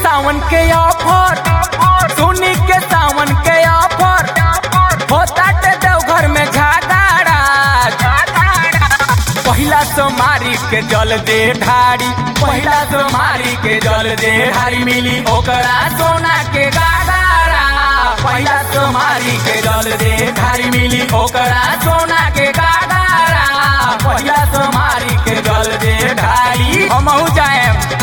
सावन के ऑफर सुनी के सावन के ऑफर होता ते देवघर में झगड़ा पहिला सोमारी के जल दे ढारी पहिला सोमारी के जल दे ढारी मिली ओकरा सोना के गागारा पहिला सोमारी के जल दे ढारी मिली ओकरा सोना के गागारा पहिला सोमारी के जल दे ढारी हमहू जाए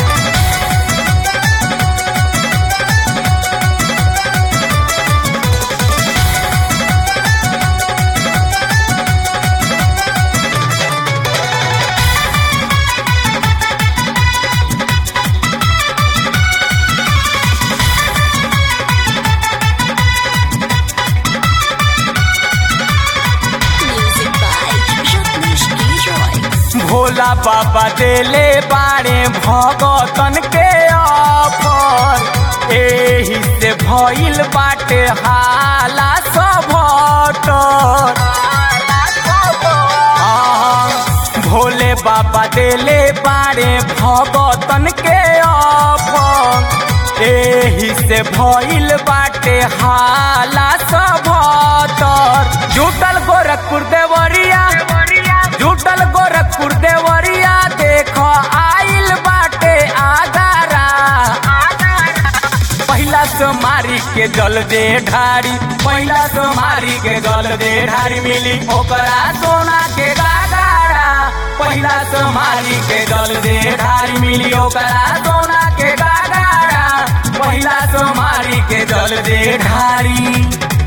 Music by Rajneesh Leroy. Bhola बाबा देले बारे भगतन के ऑफर एही से भइल बाटे हाला सभटर भोले बाबा देले बारे भगतन के ऑफर एही से भइल बाटे हाला सभटर जुटल गोरखपुर देवरिया जुटल गोरखपुर देवरिया देख आइल बाटे आगारा पहिला सोमारी के जल दे ढारी पहिला सोमारी के जल दे ढारी मिली ओकरा सोना के गागारा पहिला सोमारी के जल दे ढारी मिली ओकरा सोना के गागारा पहिला सोमारी के जल दे ढारी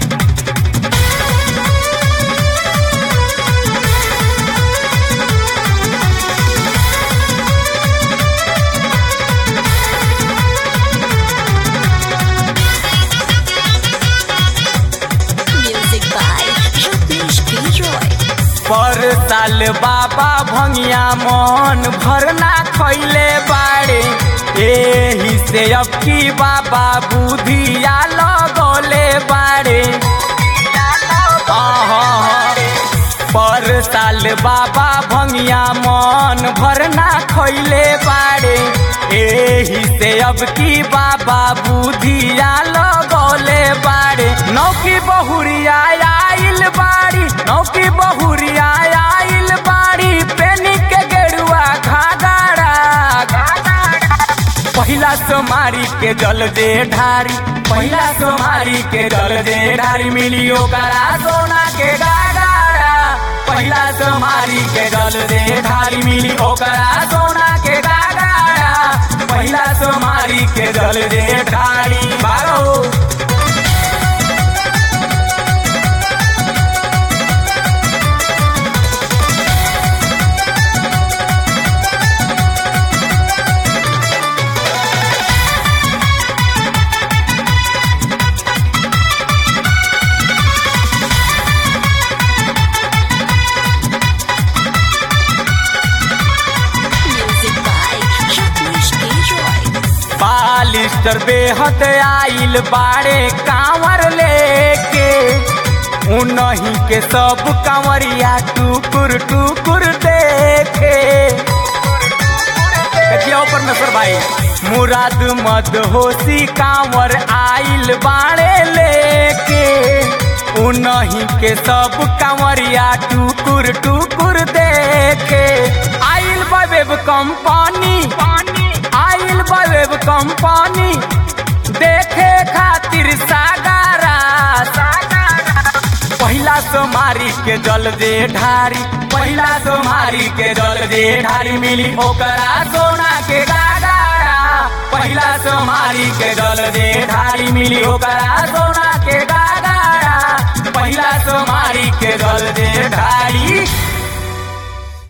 Music by Rajneesh Leroy. पर साल बाबा भंगिया मन भरना खैले बाड़े एही से अब की बाबा बुधिया लगौले बाड़े आहा, पर साल बाबा भंगिया मन भरना खैले बाड़े एही से अब की बाबा बुधिया लगौले बाड़े नौकी बहुरिया आइल बाड़ी नौकी बहुरिया आइल बाड़ी पेनी के गेरुआ घाघरा पहिला सोमारी के जल दे ढारी पहिला सोमारी के जल दे ढारी मिली ओकरा सोना के गागारा पहिला सोमारी के जल दे ढारी मिली ओकरा सोना के गागारा पहिला सोमारी के जल दे ढारी बारो Music by Rajneesh Leroy. बालिस्टर बेहद आइल बाड़े कांवर लेके उनही के सब कांवरिया टुकुर टुकुर देखे देखिए परमेश्वर भाई मुराद मद होशी कांवर आइल बाड़े लेके उनही के सब कांवरिया टुकुर टुकुर देखे आइल बबेब कंपनी आइल बबेब कंपनी देखे खातिर सागारा पहिला सोमारी के जल दे ढारी पहिला सोमारी के जल दे ढारी मिली ओकरा सोना के गागारा पहिला सोमारी के जल दे ढारी मिली ओकरा सोना के गागारा पहिला सोमारी के जल दे ढारी